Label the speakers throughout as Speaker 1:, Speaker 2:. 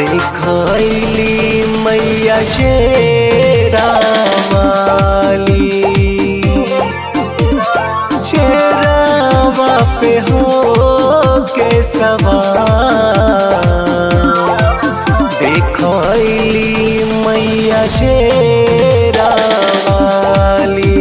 Speaker 1: देखली मैया शेरा वाली शेरावा पे हो के सवार देखली मैया शेरा वाली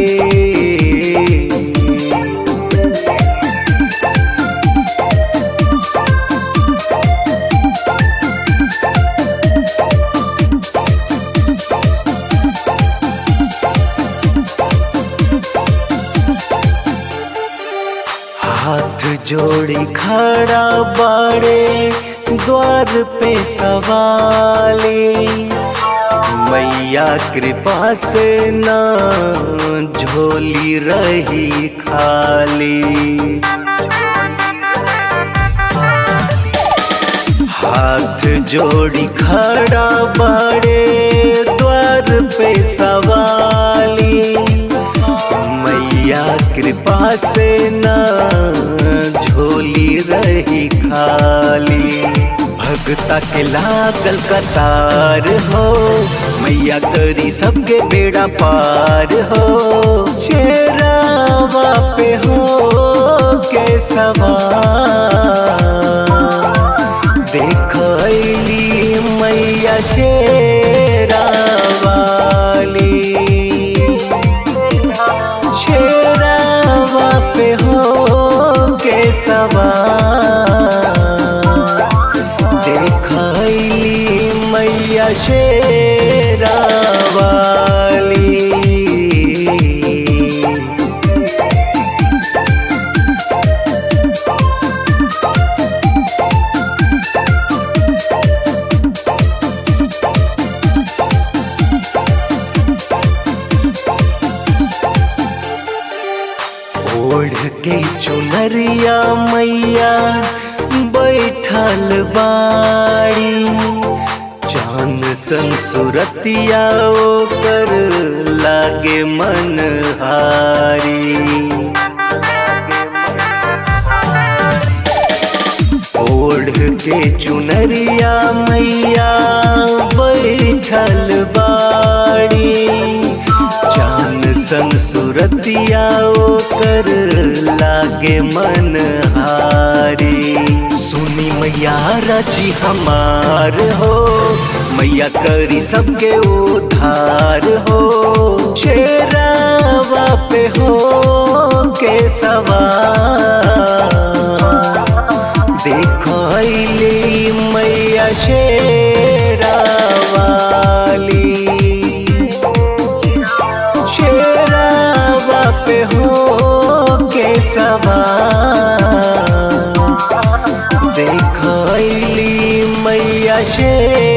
Speaker 1: हाथ जोड़ी खड़ा बाड़े द्वार पे सवाली मैया कृपा से ना झोली रही खाली हाथ जोड़ी खड़ा बाड़े द्वार पे सवाली मैया कृपा से ना झोली रही खाली भगता के लागल कतार हो मैया करी सबके बेड़ा पार हो शेरावा पे हो के सवार देखली मैया शेरा वाली शेरावा पे हो के सवार देखली मैया शेरा वाली ओढ़ के चुनरिया मैया बैठल बाड़ी चांद सन सुरतिया ओकर लागे मन हारी ओढ़ के चुनरिया मैया बैठल बाड़ी चांद सन सुरतिया ओकर लागे मन हारी सुनी मैया रची हमार हो मैया करी सबके उधार हो शेरावा पे हो के सवार देखली मैया शेरा वाली शेरावा पे हो के सवार देखली मैया शेरा